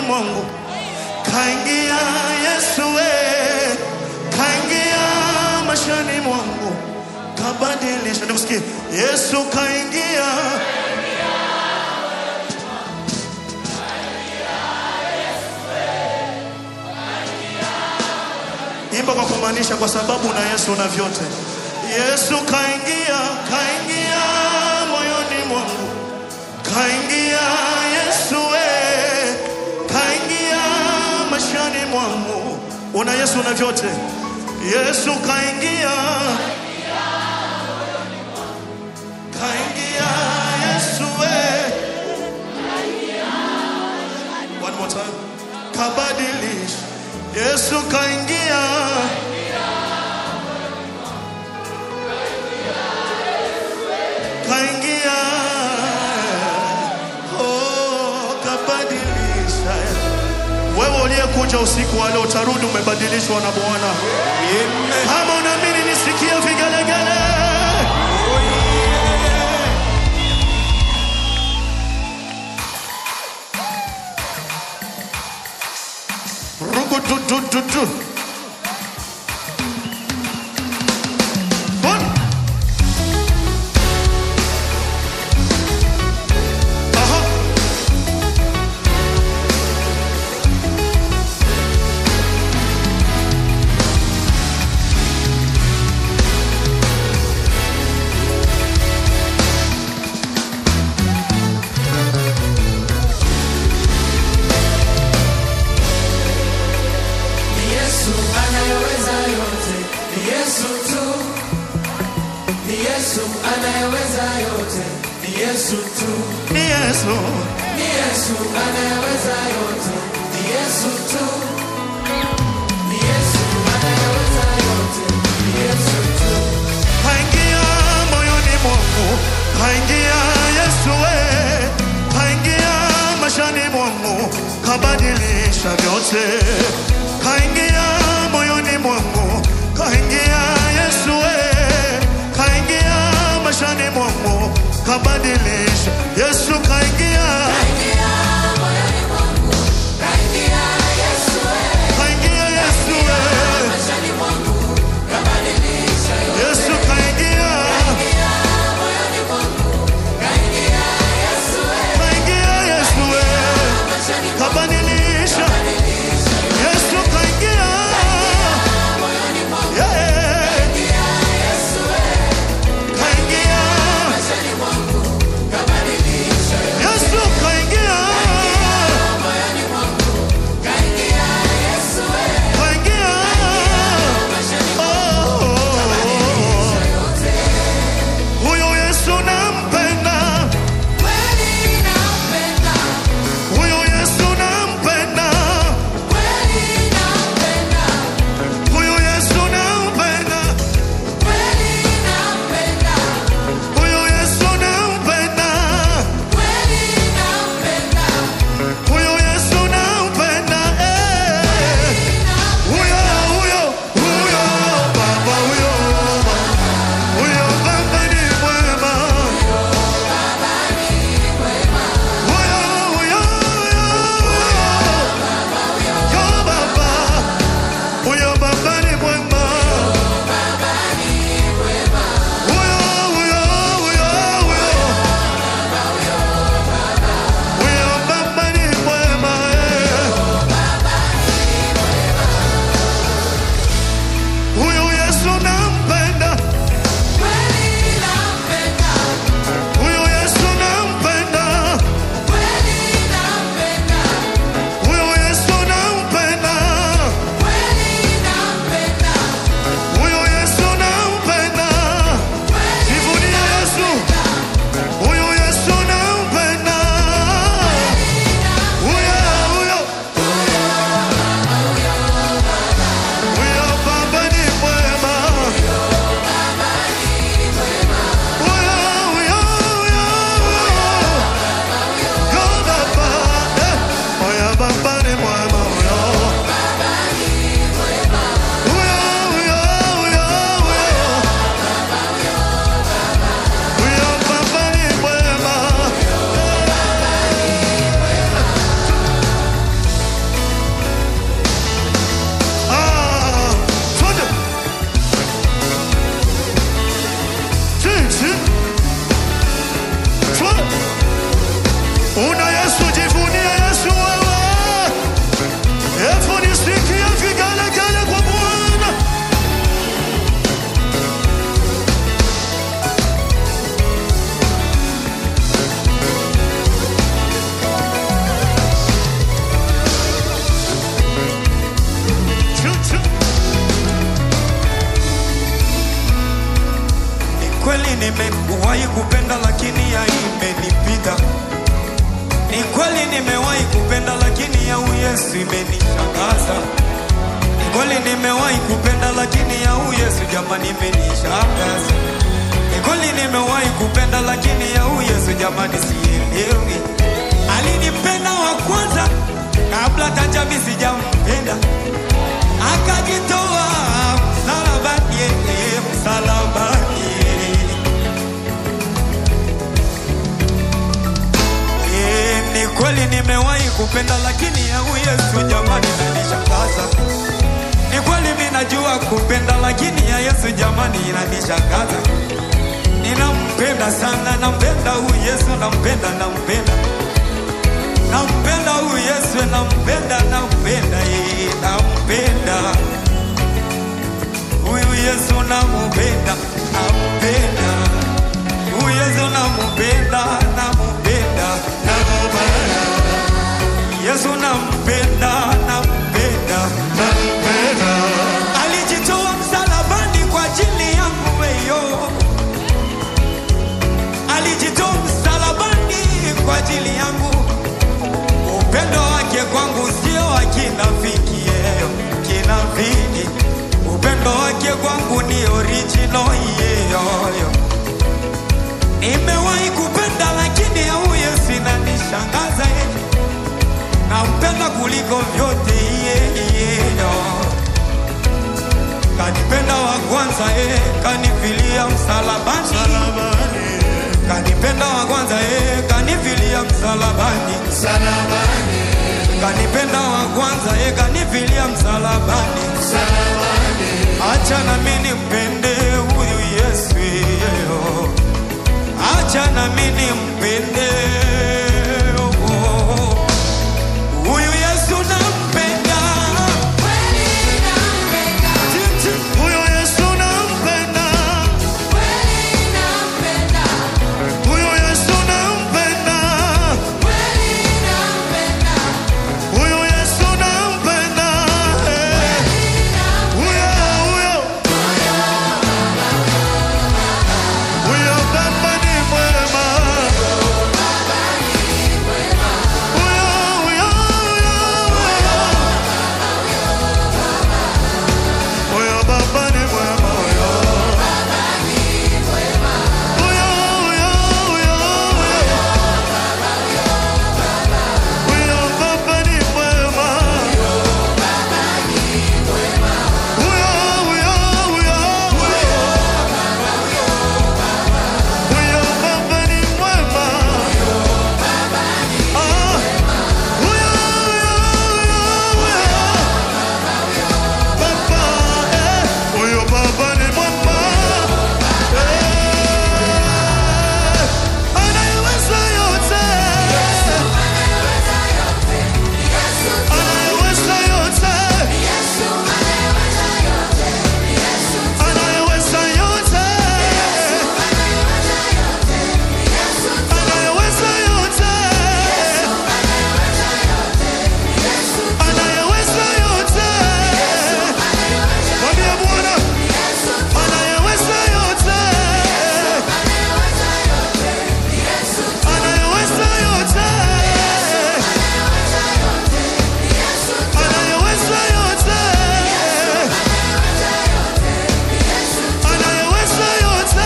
mwangu, kaingia Yesu we, kaingia maishani mwangu, kabadilisha. Nikusikie, Yesu kaingia imba kwa kumaanisha, kwa sababu na Yesu una vyote. Yesu kaingia, kaingia moyoni mwangu, kaingia Yesu we, kaingia maishani mwangu. Una Yesu una vyote. Yesu kaingia, kaingia Yesu we. One more time. Kabadilisha. Yesu kaingia. Kaingia. Oh, kabadilisha. Wewe uliyekuja usiku wa leo utarudi umebadilishwa na Bwana. Kama unaamini nisikie vigelegele. Rugududududu. One. Aha. Ni Yesu anayeweza yote, ni Yesu tu. Ni Yesu anayeweza yote, ni Yesu tu. Ni Yesu. Ni Yesu anayeweza yote, ni Yesu tu. Ni Yesu anayeweza yote, ni Yesu tu. Kaingia moyoni mwangu, kaingia Yesu we, kaingia maishani mwangu, kabadilisha vyote. Kaingia moyoni mwangu, kaingia Yesu we, kaingia maishani mwangu, kabadilisha. Yesu kaingia, Kaingia moyoni mwangu, kaingia Yesu wewe. kaingia Yesu we, Maishani mwangu, kabadilisha yote. Yesu kaingia, Kaingia moyoni mwangu, kaingia Yesu wewe. kaingia Yesu we, Maishani mwangu, kabadilisha. kabadilisha yote. Yesu kaingia kweli nimewahi kupenda, lakini ya Yesu imenishangaza. Ni kweli nimewahi kupenda, lakini ya Yesu jamani imenishangaza. Ni kweli nimewahi kupenda, lakini ya Yesu jamani sielewi. Alinipenda wa kwanza kabla hata jamii sijampenda, akajitoa msalabani, yeye msalabani. Eh, Ni kweli nimewahi kupenda, lakini ya Yesu jamani inanishangaza. Ni kweli mimi najua kupenda, lakini ya Yesu jamani inanishangaza. Ninampenda sana, nampenda huyu Yesu, nampenda, nampenda, nampenda huyu Yesu, nampenda, nampenda, eh, nampenda huyu Yesu, nampenda, nampenda huyu Yesu, nampenda, nampenda, nakupenda Yesu, nampenda, nampenda. nakupenda Alijitoa msalabani kwa ajili yangu weyo, alijitoa msalabani kwa ajili yangu. Upendo wake kwangu sio wa kinafiki, yeyo kinafiki. Upendo wake kwangu ni original yeyoyo. Nimewahi kupenda lakini ya huyu Yesu inanishangaza yeye. Nampenda kuliko vyote yeye kanipenda wa kwanza eh, kanifilia msalabani, salabani kanipenda wa kwanza eh, kanifilia msalabani, salabani kanipenda wa kwanza eh, kanifilia msalabani. salabani Acha na mimi nimpende huyu Yesu, eh, acha na mimi nimpende oh, huyu Yesu nampenda, huyo Yesu nampenda huyo Yesu nampenda huyo Yesu nampenda eh. huyo huyo huyo Baba ni mwema huyo huyo huyo huyo Baba ni mwema huyo huyo huyo huyo huyo Baba ni mwema huyo huyo huyo huyo huyo Baba ni mwema ah huyo huyo huyo Baba eh huyo Baba ni mwema eh anayeweza yote anayeweza yote anayeweza yote anayeweza yote anayeweza yote mwambie Bwana anayeweza yote anayeweza yote anayeweza yote anayeweza yote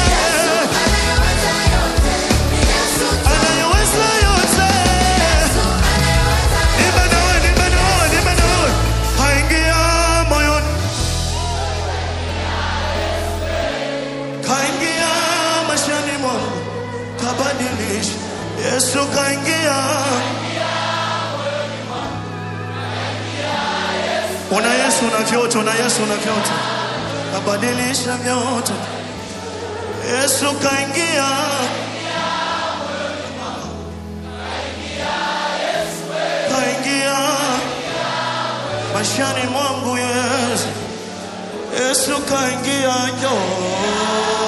anayeweza yote Nipe nawe, nipe nawe, nipe nawe. Kaingia moyoni kaingia maishani mwangu kabadilisha Yesu kaingia una Yesu na vyote una Yesu na vyote kabadilisha vyote Yesu kaingia kaingia maishani mwangu Yesu Yesu kaingia njoo